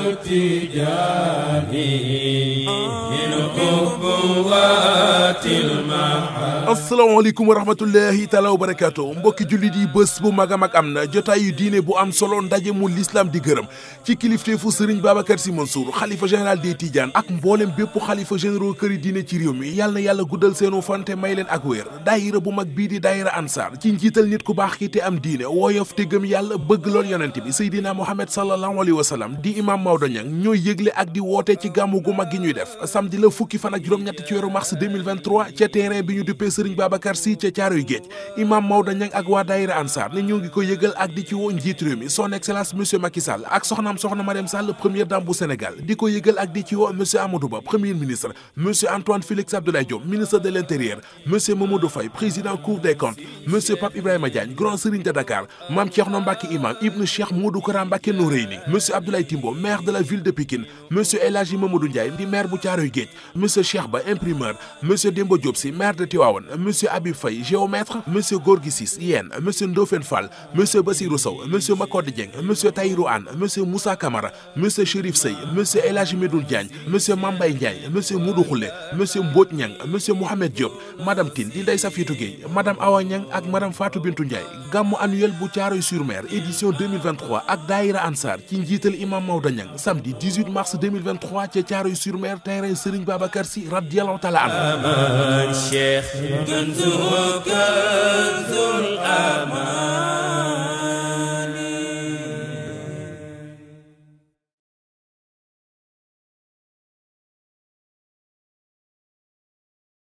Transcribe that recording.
asalaamaaleykum wa rahmatullahi taala wa barakaatu mbokki jullit yi bés bu mag a mag am na jotaayu diine bu am solo ndaje mu l'islam di gërëm ci kilifteefu sëriñ Babacar Sy Mansour xalifa général des Tidianes ak mboolem bépp xalifa généraux këri diine ci réew mi yàlla na yàlla guddal seenu fante may leen ak wéer daayira bu mag bii di daayira ansar ci njiital nit ku baax ki te am diine wooyof te gëm yàlla bëgg lool yonent bi Seydina Mohamed sallallahu alayhi wa sallam di imam Maodo Niang ñooy yëgle ak di woote ci gàmmu gu mag gi ñuy def samedi la fukki fan ak juróom-ñett ci weeru mars 2023 ca terrain bi ñu duppee sëriñ Babacar Sy ca Caaroy Géej imam Maodo Niang ak waa daayira ansar ne ñoo ngi ko yëgal ak di ci woo njiit réew mi son excellence monsieur Macky Sall ak soxnaam soxna Marième Sall première dame bu Sénégal di ko yëgal ak di ci woo monsieur Amadou Ba premier ministre monsieur Antoine Félix Abdoulaye Diop ministre de l'intérieur monsieur Mamadou Faye président cour des comptes monsieur Pape Ibrahima Diagne grand serigne de Dakar Mame Thierno Mbacké imam ibnu Cheikh Modou Kara Mbacké Noreyni monsieur Abdoulaye Timbo maire de la ville de Pikine monsieur El Hadji Mamadou Ndiaye di maire bu Thiaroye Géej monsieur Cheikh Ba imprimeur monsieur Demba Diop Sy maire de Tivaouane monsieur Habib Faye géomètre monsieur Gorgui Ciss yéen monsieur Ndofène Fall monsieur Bassirou Sow monsieur Makode Dieng monsieur Tahirou Anne monsieur Moussa Camara monsieur Chérif Sey monsieur El Hadji Medoune Diagne monsieur Mambay Ndiaye monsieur Modou Khoule monsieur Mbodj Niang monsieur Mohamed Diop madame Tine di Ndeye Safiatou Gueye madame Awa Niang ak madame Fatou Bintou Ndiaye gàmmu annuel bu Thiaroye-sur-Mer édition 2023 ak daayira Ansar ci njiital imam Maodo Niang samedi 18 mars 2023 ca Thiaroye-sur-Mer terrain Serigne Babacar Sy radiyallahu taala anhu Cheikh Kanzu Kanzul Aman